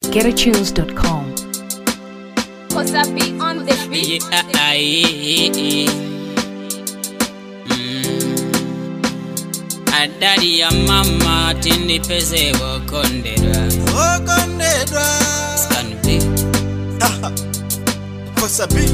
GetAtunes.com. Cause I be on the beat. Yeah, aye. Mm. adadi ya mama tindipeze wokondera okondedwa skanbe kosabi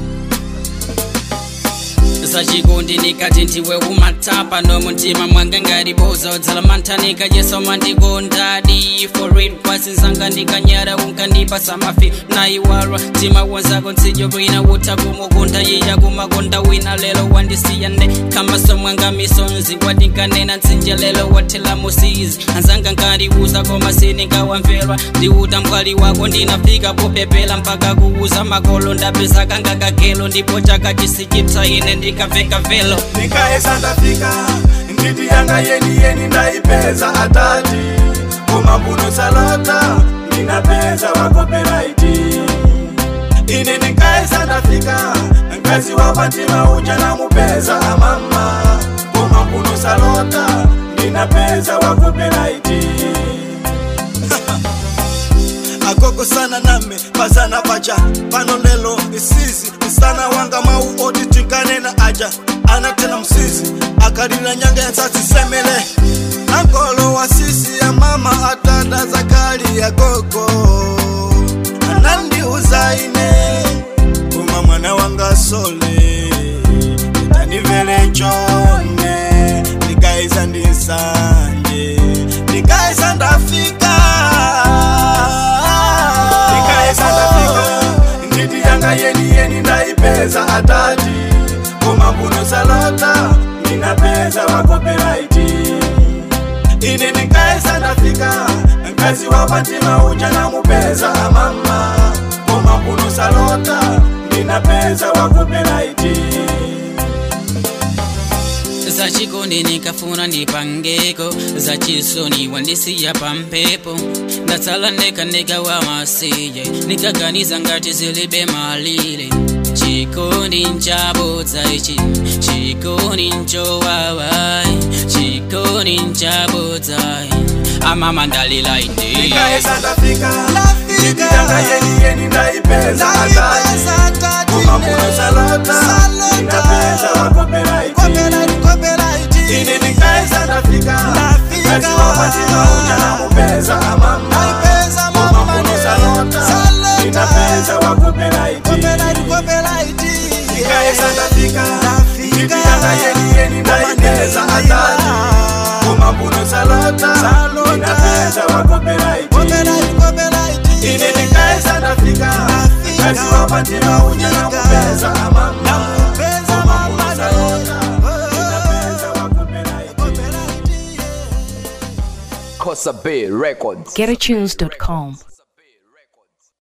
sachikondi nikati ndiwe umatapa nomutima mwanga ngariboza udzala mantanika yeso mandikondadi forid kwasinzanga ndikanyara unkandipa samafi naiwarwa tima wonzako ntsijo kwina wuta kumukunda yiya kumakonda wina lelo wandisiyane kamaso mwanga misonzi wadikanena ntsinje lelo wathela musizi anzanga nkariuza koma sinikawamverwa ndiuta mphwali wako ndinafika popepela mpaka kuuza makolo ndapeza kangakagelo ndipo chaka chisichipsa ine ndikaveka velo ndikaesa ndafika nditi yanga yeni yeni ndaipeza atati kumambuno salota ndinapeza wakoperaiti ine ndikaesa ndafika mkazi wa fatima uja namupeza amama kumambuno salota ndinapeza wakoperaiti akoko sana name pazana pacha pano lelo isizi msana wanga mau oti tinkanena aja anatena msizi akalila nyanga yansasisemele ankolo wa sisi ya mama atanda zakali ya gogo anandiuza ine kuma mwana wanga sole tanivele njone ndikaiza ndinsanje ndikaiza ndafika ndikaiza ndafika nditi yanga yeni yeni ndaipeza atati kumambuno salota ndinapeza wakoperaiti ine ndikaesa ndafika mkazi wa fatima uja namupeza amama kumambuno salota ndinapeza wakoperaiti zachikondi nikafuna ndipangeko zachisoni wandisiya pampepo ndatsala ndeka ndikawa masiye nikaganiza ngati zilibe malire chikondi nchabodza ichi chikondi nchowawayi chikondi nchabodzayi amama ndalila ine ndikaesa ndafika nditi yanga yeni yeni ndaipeza atati kumambuno salota ndinapeza wakoperaiti ine ndikaesa ndafika mkazi wa fatima uja namupeza amama kumambuno salota ndinapeza wakoperaiti ndikaesa ndafika nditi yanga yeni yeni ndaipeza atati kumambuno salota ndinapeza wakoperaiti ine ndikaesa ndafika mkazi wa fatima uja namupeza amama kumambuno salota ndinapeza wakoperaiti Kosa Bay Records. GetAtunes.com.